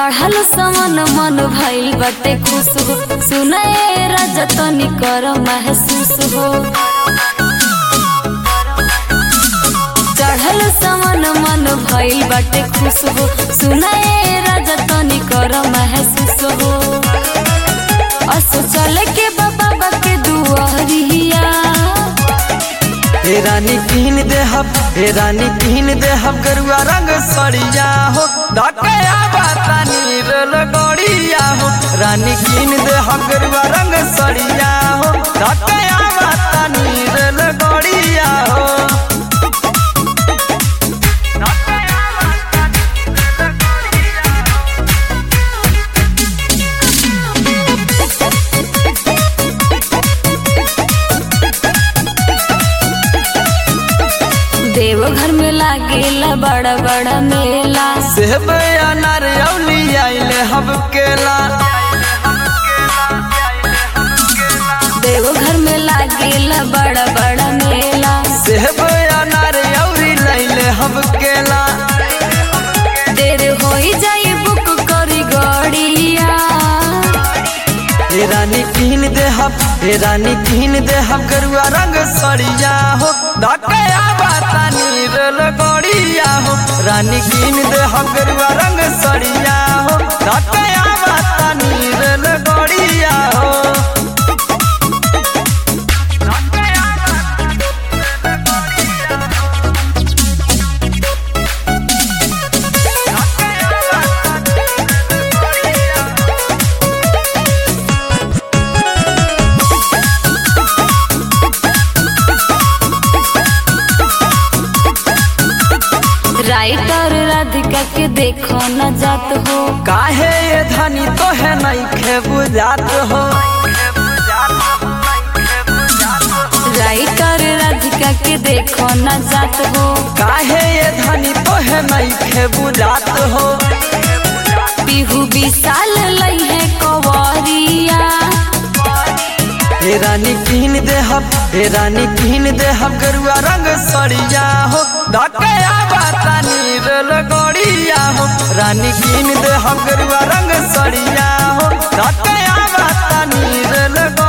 चढ़ल समन मन भइल बटे खुश हो सुने राजा तनी कर महसूस हो चढ़ल समन मन भइल बटे खुश हो सुने राजा तनी कर महसूस हो असो चल के बाबा के दुआरिया हे रानी किन देहब हे रानी किन देहब गरुआ रंग सड़िया हो धकया बाता नीरल गड़िया हो रानी किन देहब गरुआ रंग सड़िया हो धकया बाता नीरल गड़िया हो देवघर में लागेला बड़ा बड़ा मेला सेब अनार औली आइले हब केला देवघर में लागेला बड़ा बड़ा मेला सेब अनार औरी लैले हब केला देर होई जाई बुक करी गड़िया हे रानी किन देहब हे रानी किन देहब गरुआ रंग सड़िया हो धकया बाता नीरल गड़िया हो रानी किन देहब गरुआ रंग सड़िया हो धकया बाता नीरल गड़िया हो राइटर राधिका के देखो न जात हो काहे ये धनी तो है नहीं खे बुझात हो राइटर राधिका के देखो न जात हो काहे ये धनी तो है नहीं खे बुझात हो पीहू विशाल लई है कवरिया हे रानी किन देहब हे रानी किन देहब गरुआ रंग सड़िया हो धकया बाता नीरल गड़िया हो रानी किन देहब गरुआ रंग सड़िया हो धकया बाता नीरल